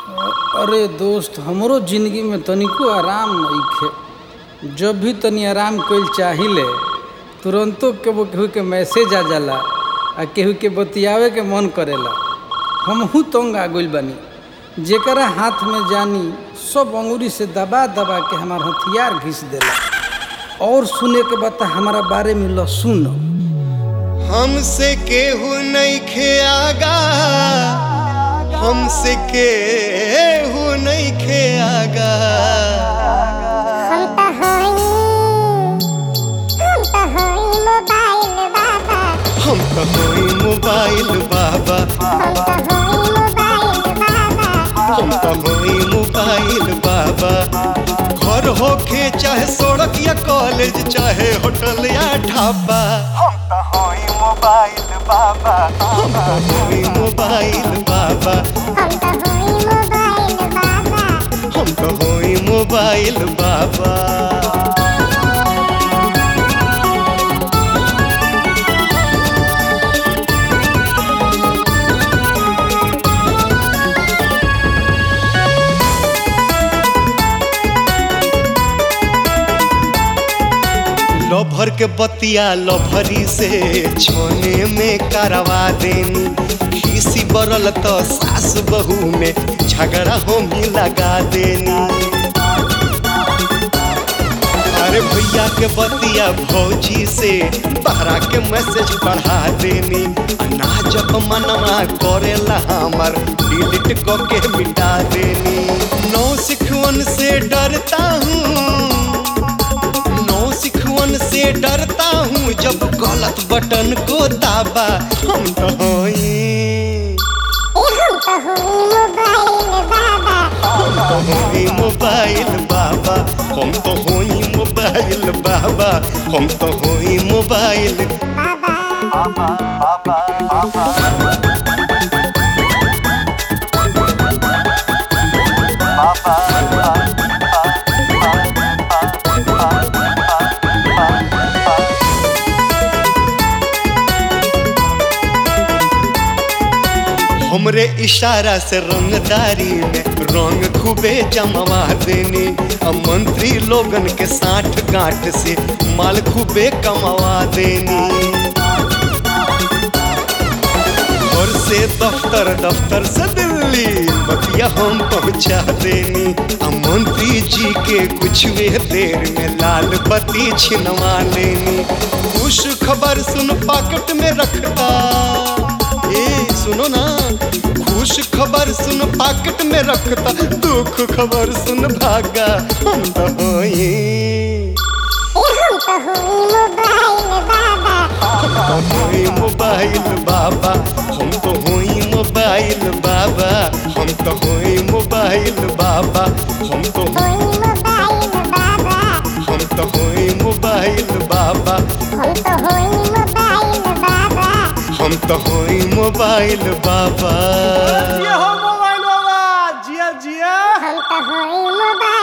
अरे दोस्त हमरो जिंदगी में तनिको आराम नइखे जब भी तनी आराम कइल चाहिले तुरंतो केहू केहू के मैसेज आ जाला आ केहू के बतियावे के मन करेला हमहू तंग आ गइल बानी जेकरा हाथ में जानी सब अंगुरी से दबा दबा के हमार हथियार घिस देला और सुने के बाद हमारा बारे में ल सुन हमसे केहू नइखे आगा हमसे केहू नइखे आगा हम त हई हम त हई मोबाइल बाबा हम हम त हई मोबाइल बाबा त हई मोबाइल बाबा घर होखे चाहे सड़क या कॉलेज चाहे होटल या ढाबा हम त हई मोबाइल बाबा हम त हई मोबाइल बाबा हम त हई मोबाइल बाबा हम त हई मोबाइल बाबा लभर के बतिया लभरी से छोने में करवा देनी खीसी बरल तो सास बहू में झगड़ा हम ही लगा देनी अरे भैया के बतिया भौजी से बहरा के मैसेज बढ़ा देनी ना जब मनवा करेला हमर डिलीट क के मिटा देनी नौ सिखवन से डरता हूँ नौ सिखवन से डरता हूँ जब गलत बटन को दाबा हम तो होई ए हम त हई मोबाइल बाबा हम तो होई मोबाइल बाबा हम तो होई मोबाइल बाबा हम तो होई मोबाइल बाबा हमरे इशारा से रंगदारी में रंग खूबे जमवा देनी अब मंत्री लोगन के साठ गांठ से माल खूबे कमवा देनी घर से दफ्तर दफ्तर से दिल्ली बतिया हम पहुंचा देनी आ मंत्री जी के कुछ वे देर में लाल बत्ती छिनवा लेनी खुश खबर सुन पॉकेट में रखता ए सुनो ना खुश खबर सुन पॉकेट में रखता दुख खबर सुन भागा हम तो होई ए हम त हई मोबाइल बाबा हम तो होई मोबाइल बाबा हम तो होई मोबाइल बाबा हम तो होई मोबाइल बाबा हई मोबाइल बाबा हम तो होई मोबाइल बाबा हम त हई मोबाइल बाबा हम तो होई मोबाइल बाबा हो मोबाइल बाबा जिया जिया हम त हई मोबाइल